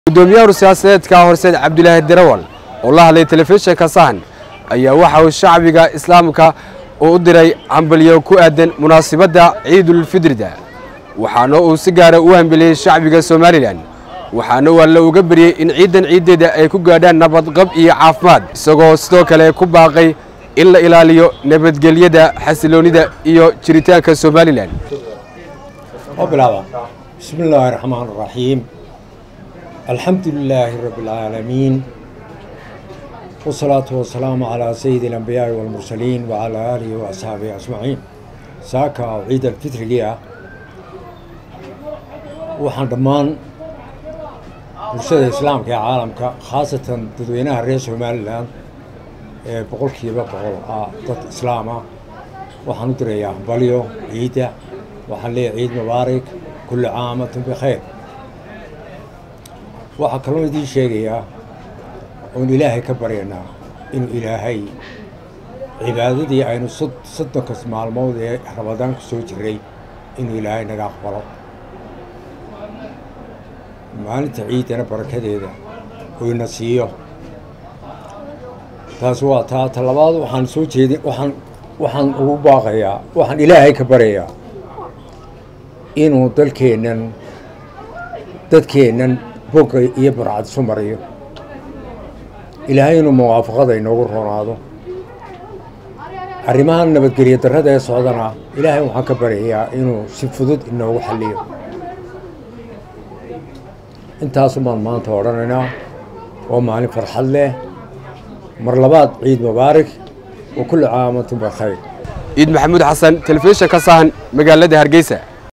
gudoomiyaha siyaasadeedka horseed cabdulaahi darawal oo la hadlay telefishinka sahan ayaa waxa uu shacbiga islaamka uu u diray hambalyo ku aadan munaasabadda ciidulfidrida waxaana uu si gaara u hambeliyey shacbiga somalilan waxaana uu alle uga baryey in ciidan ciiddeeda ay ku gaadhaan nabadqab iyo caafimaad isagoo sidoo kale ku baaqay in la ilaaliyo nabadgelyada xasiloonnida iyo jiritaanka somalilan وبلعبها بسم الله الرحمن الرحيم الحمد لله رب العالمين والصلاة والسلام على سيد الأنبياء والمرسلين وعلى آله وأصحابه أجمعين ساكا عيد الفطر ليا waxaan dhammaan bulshada islaamka ee caalamka khaasatan dadweynaha reer somalilan ee boqolkiiba boqol ah dad islaam ah waxaan u dirayaa hambalyo ciidda waxaan leeyahay ciid mubaarak kulli caamatin bikhayr waxaa kaloo idiin sheegayaa oon ilaahay ka baryanaa inuu ilaahay cibaadadii aynu soddonkas maalmood ee rabadaan ku soo jiray inuu ilaahay naga aqbalo maalinta ciiddana barakadeeda uu ina siiyo taasi waa taa ta labaad waxaan soo jeedi waxaan waxaan ugu baaqayaa waxaan ilaahay ka baryayaa inuu dalkeennan dadkeennan bogga iyo barcad isu mariyo ilaahay inuu muwaafaqada inoogu roonaado arrimahan nabadgelyo darrada ee socdana ilaahay waxaan ka baryayaa inuu si fudud inoogu xalliyo intaasumaan maanta odhanaynaa waa maalin farxad leh mar labaad ciid mubaarak wa kulli caamatin bikhayr ciid maxamuud xasan telefishinka sahan magaalada hargeysa